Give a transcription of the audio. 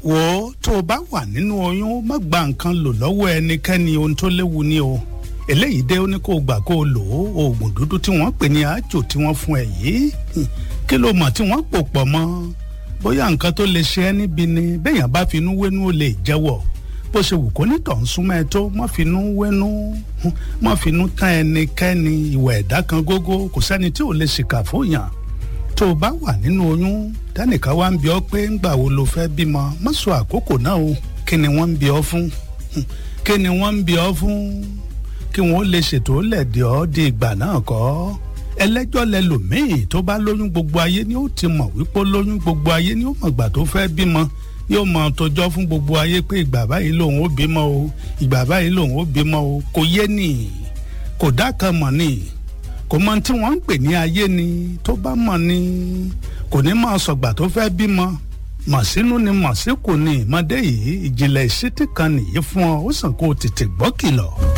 wò ó tó o bá wà nínú oyún má gba nǹkan lò lọ́wọ́ ẹnikẹ́ni ohun tó léwu ni o eléyìí dé ó ní kó o gbà kó o lò ó oògùn dúdú tí wọ́n pè ní àjò tí wọ́n fún ẹ yìí kí ló mọ̀ tí wọ́n pò pọ̀ mọ́ bóyá nǹkan tó lè ṣe ẹ́ níbi ni béèyàn bá finú wénú ó lè jẹ́wọ́ bó ṣe wù kó nítọ̀ ń súnmọ́ ẹ tó mọ́ finú wénú mọ́ finú tán ẹnikẹ́ni ìwà ẹ̀dá kan gógó kò sẹ́ni tí ò lè ṣìkà fóyàn tó o bá wà nínú oyún tẹ́nìkan wá ń bi ọ́ pé ńgbà wo lo fẹ́ bímọ má sọ àkókò náà o kí ni wọ́n ń bi ọ́ fún kí ni wọ́n ń bi ọ́ fún kí wọ́n lè ṣètò lẹ̀dí ọ́ di ìgbà náà kọ́ ẹlẹ́jọ́ lẹlòmíì tó bá lóyún gbogbo ayé ni ó ti mọ̀ wípé lóyún gbogbo ayé ni ó mọ̀ gbà tó fẹ́ bímọ yóò mọ tọjọ́ fún gbogbo ayé pé ìgbà báyìí lòun ó bímọ o ìgbà báyìí lòun ó bímọ o kò yé nì kò dákan mọ̀ nì kò mọ tí wọ́n ń pè ní ayé ni tó bá mọ̀ ni kò ní máa sọ̀gbà tó fẹ́ bímọ mọ̀ sínú ni mọ̀ sí kò ní ìmọ̀dé yìí ìjìnlẹ̀ ìṣítí kan nìyí fún ọ ó sàn kó o tètè gbọ́ kìlọ̀.